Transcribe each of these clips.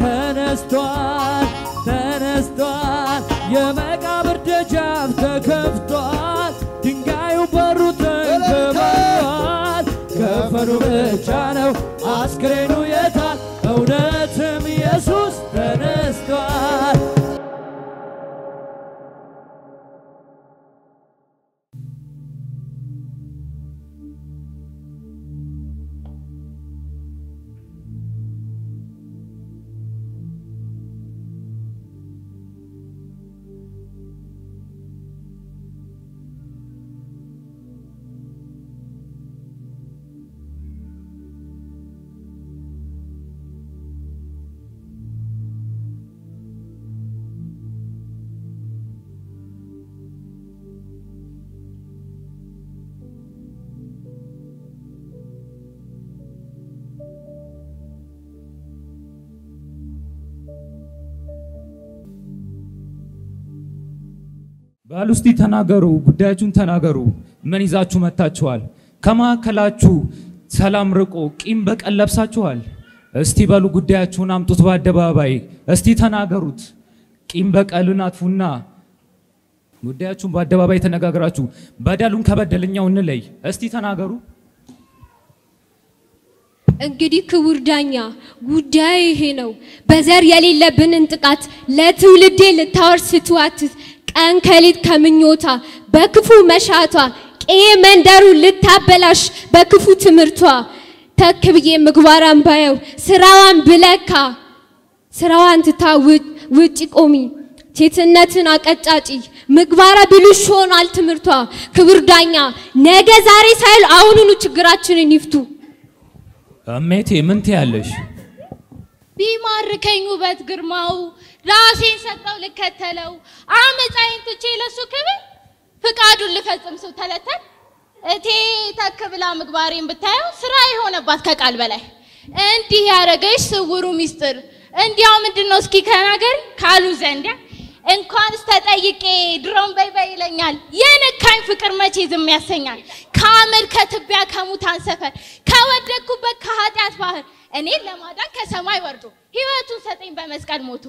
ተነስቷል ተነስቷል የመቃብር ደጃፍ ተከፍቷል ድንጋዩ በሩ ተንከባሏል ከፈኑ ብቻ ነው አስክሬኑ የታል እውነትም ኢየሱስ ተነስቷል በሉ እስቲ ተናገሩ፣ ጉዳያችሁን ተናገሩ። ምን ይዛችሁ መጥታችኋል? ከመካከላችሁ ሰላም ርቆ ቂም በቀል ለብሳችኋል? እስቲ በሉ ጉዳያችሁን አምጡት በአደባባይ እስቲ ተናገሩት። ቂም በቀልን አጥፉና ጉዳያችሁን በአደባባይ ተነጋግራችሁ በደሉን ከበደለኛው እንለይ። እስቲ ተናገሩ። እንግዲህ ክቡር ዳኛ ጉዳዩ ይሄ ነው። በዘር የሌለብንን ጥቃት ለትውልዴ ልታወርስ ስትዋትት ቀን ከሌት ከምኞታ በክፉ መሻቷ ቄ መንደሩ ልታበላሽ በክፉ ትምህርቷ ተክ ብዬ ምግባራን ባየው ስራዋን ብለካ ስራዋን ትታ ውጭ- ውጭ ቆሚ ሴትነትን አቀጫጪ ምግባረ ብልሹ ሆኗል ትምህርቷ። ክቡር ዳኛ ነገ ዛሬ ሳይሉ አሁኑኑ ችግራችንን ይፍቱ። እሜቴ ምን ትያለሽ? ቢማርከኝ ውበት ግርማው ራሴን ሰጠው ልከተለው አመፃዬን ትቼ ለሱ ክብር ፍቃዱን ልፈጽም ሰው ተለተል እቴ ተክ ብላ ምግባሬን ብታየው ስራ የሆነባት ከቃል በላይ እንዲህ ያደረገች ስውሩ ሚስጥር እንዲያው ምንድን ነው እስኪ ከናገር ካሉ ዘንዲያ እንኳንስ ተጠይቄ ድሮም በይ በይ ይለኛል የነካኝ ፍቅር መቼ ዝም ያሰኛል ከአመድ ከትቢያ ከሙታን ሰፈር ከወደቅኩበት ከኃጢአት ባህር እኔን ለማዳን ከሰማይ ወርዶ ህይወቱን ሰጠኝ በመስቀል ሞቶ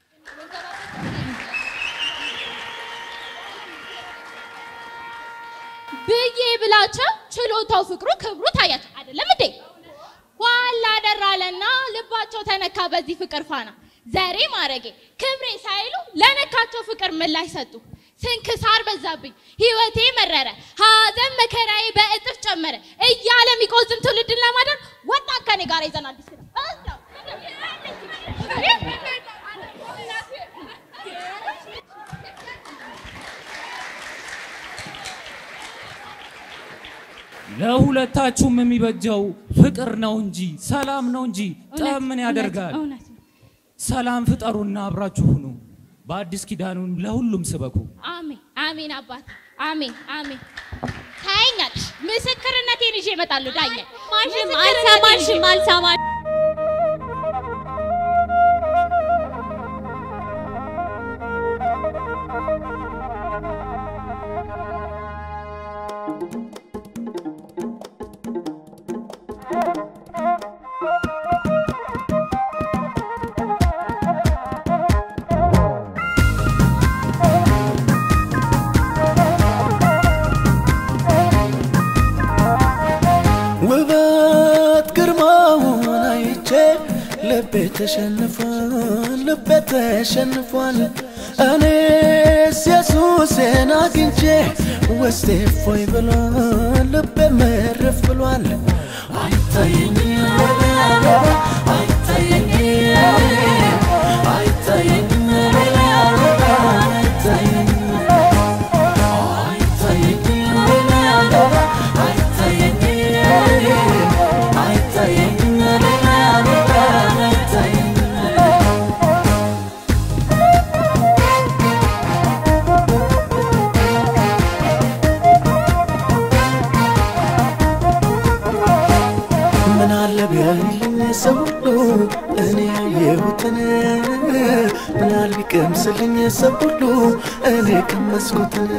ብዬ ብላቸው ችሎታው ፍቅሩ ክብሩ ታያቸው አይደለም እንዴ ኋላ ደራለና ልባቸው ተነካ በዚህ ፍቅር ፋና ዘሬ ማረጌ ክብሬ ሳይሉ ለነካቸው ፍቅር ምላሽ ሰጡ ስንክሳር በዛብኝ ህይወቴ መረረ ሀዘን መከራዬ በእጥፍ ጨመረ እያለ የሚቆዝም ትውልድን ለማዳን ወጣ ከኔ ጋር ይዘን አዲስ ኪዳን እዛው። ለሁለታችሁም የሚበጀው ፍቅር ነው እንጂ ሰላም ነው እንጂ ጠብ ምን ያደርጋል? እውነት ነው። ሰላም ፍጠሩና አብራችሁ ሁኑ። በአዲስ ኪዳኑን ለሁሉም ስበኩ። አሜን አሜን አባት አሜን አሜን ታየኛለሽ ምስክርነቴን ይዤ እመጣለሁ ዳኛ ማሽም አልሰማሽም አልሰማሽም ውበት ግርማውን አይቼ ልቤ ተሸንፏል፣ ልቤ ተሸንፏል። እኔስ ኢየሱሴን አግኝቼ ውስጤ እፎይ ብሏል፣ ልቤ መርፍ ብሏል። አይታየኝም አይታየኝም አይታየኝም ምን አለ ቢያይልኝ ሰው ሁሉ እኔ ያየሁትን ምን አለ ቢቀምስልኝ ሰው ሁሉ እኔ ቀመስኩትን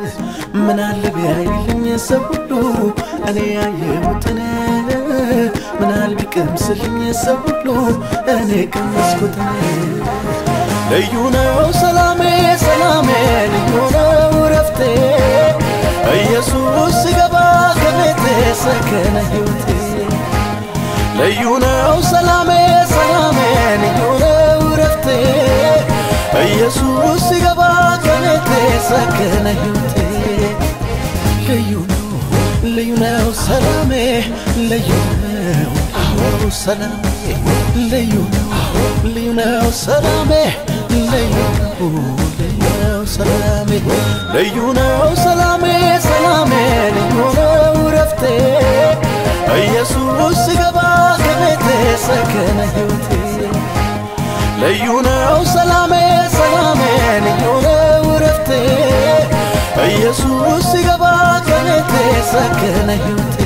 ምን አለ ቢያይልኝ ሰው ሁሉ እኔ ያየሁትን ምናል ቢቀምስልኝ ሰው ሁሉ እኔ ቀመስኩት ልዩ ነው ሰላሜ ሰላሜ ልዩ ነው ረፍቴ ኢየሱስ ሲገባ ከቤቴ ሰከነ ሕይወቴ ልዩ ነው ሰላሜ ሰላሜ ልዩ ነው ረፍቴ ኢየሱስ ሲገባ ከቤቴ ሰከነ ሕይወቴ ልዩ ነው ልዩ ነው ሰላሜ ልዩ ነው አዎ ሰላሜ ልዩ ነው ልዩ ነው ሰላሜ ልዩ ነው ልዩ ነው ሰላሜ ልዩ ነው ሰላሜ ሰላሜ ልዩ ነው ረፍቴ ኢየሱስ ሲገባ ከቤቴ ሰከነ ሕይወቴ ልዩ ነው ሰላሜ ሰላሜ ልዩ ነው ረፍቴ ኢየሱስ ሲገባ ከቤቴ ሰከነ ሕይወቴ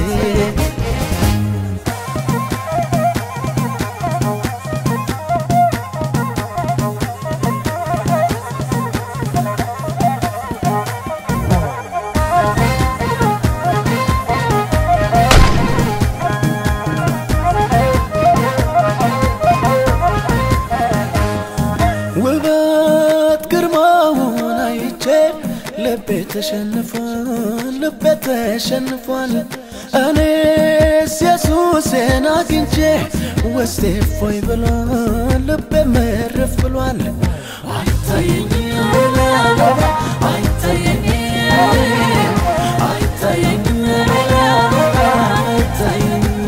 ውበት ግርማውን አይቼ ልቤ ተሸንፏል ልቤ ተሸንፏል እኔስ ኢየሱስን አግኝቼ ውስጤ እፎይ ብሏል ልቤ መረፍ ብሏል አይታየኝም ሌላ ሌላ አይታየኝም አይታየኝም ሌላ ሌላ አይታየኝም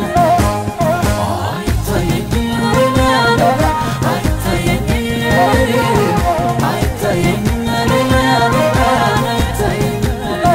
አይታየኝም ሌላ ሌላ አይታየኝም አይታየኝም ሌላ ሌላ አይታየኝም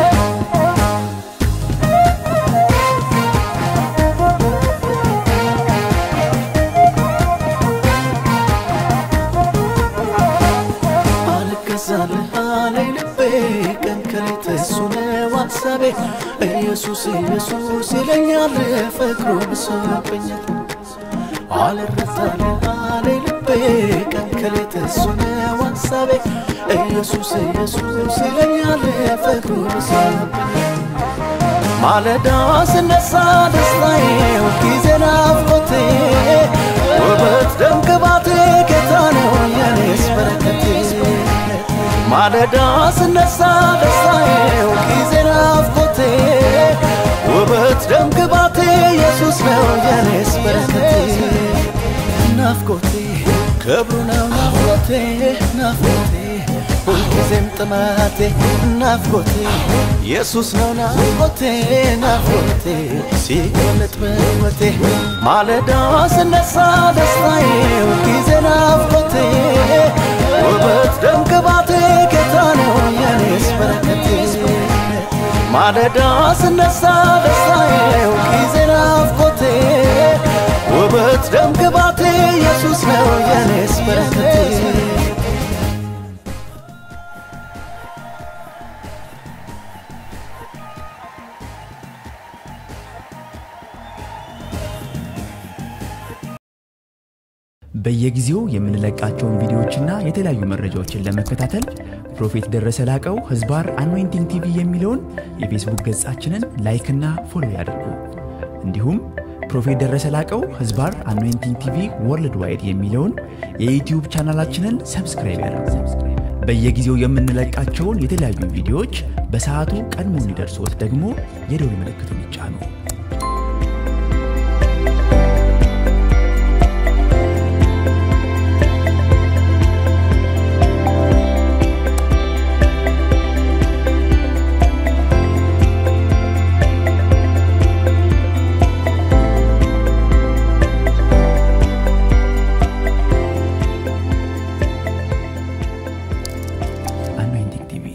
አልገዛልህ አለኝ ልቤ ቀን ከሌት እሱ ነው ሐሳቤ ኢየሱስ ኢየሱስ ይለኛል ፍቅሩ ብሶብኛል አልረታልህ አለኝ ልቤ ቀን ከሌት እሱ ነው ሐሳቤ ኢየሱስ ኢየሱስ ይለኛል ፍቅሩ ብሶብኛል ማለዳ ስነሳ ደስታዬ ሁልጊዜ ናፍቆቴ ውበት ደም ግባቴ ጌታ ነው የኔስ በረከቴ ማለዳ ስነሳ ደስታዬ ሁልጊዜ ናፍቆቴ ውበት ደም ግባቴ ኢየሱስ ነው የኔስ በረከቴ ናፍቆቴ ክብሩ ነው ናፍቆቴ ናፍቆቴ ሁልጊዜም ጥማቴ ናፍቆቴ ኢየሱስ ነው ናፍቆቴ ናፍቆቴ ሲገለጥ በሕይወቴ ማለዳ ስነሳ ደስታዬ ሁልጊዜ ናፍቆቴ ውበት ደም ግባቴ ጌታ ነው የኔስ በረከቴ ማለዳ ስነሳ ደስታዬ ሁልጊዜ ናፍቆቴ ውበት ደም ግባቴ ኢየሱስ ነው የኔስ በረከቴ በየጊዜው የምንለቃቸውን ቪዲዮዎችና የተለያዩ መረጃዎችን ለመከታተል ፕሮፌት ደረሰ ላቀው ህዝባር አኖይንቲንግ ቲቪ የሚለውን የፌስቡክ ገጻችንን ላይክና ፎሎ ያድርጉ። እንዲሁም ፕሮፌት ደረሰ ላቀው ህዝባር አኖይንቲንግ ቲቪ ወርልድ ዋይድ የሚለውን የዩትዩብ ቻናላችንን ሰብስክራይብ ያድርጉ። በየጊዜው የምንለቃቸውን የተለያዩ ቪዲዮዎች በሰዓቱ ቀድሞ እንዲደርሶት ደግሞ የደውል ምልክቱን ይጫኑ። አኖይንቲንግ ቲቪ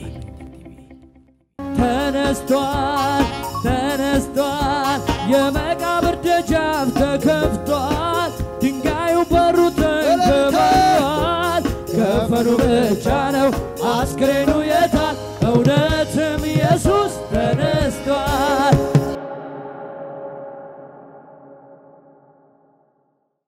ተነስቷል ተነስቷል የመቃብር ደጃፍ ተከፍቷል ድንጋዩ በሩ ተንከባሏል ከፈኑ ብቻ ነው አስክሬኑ የታል እውነትም ኢየሱስ ተነ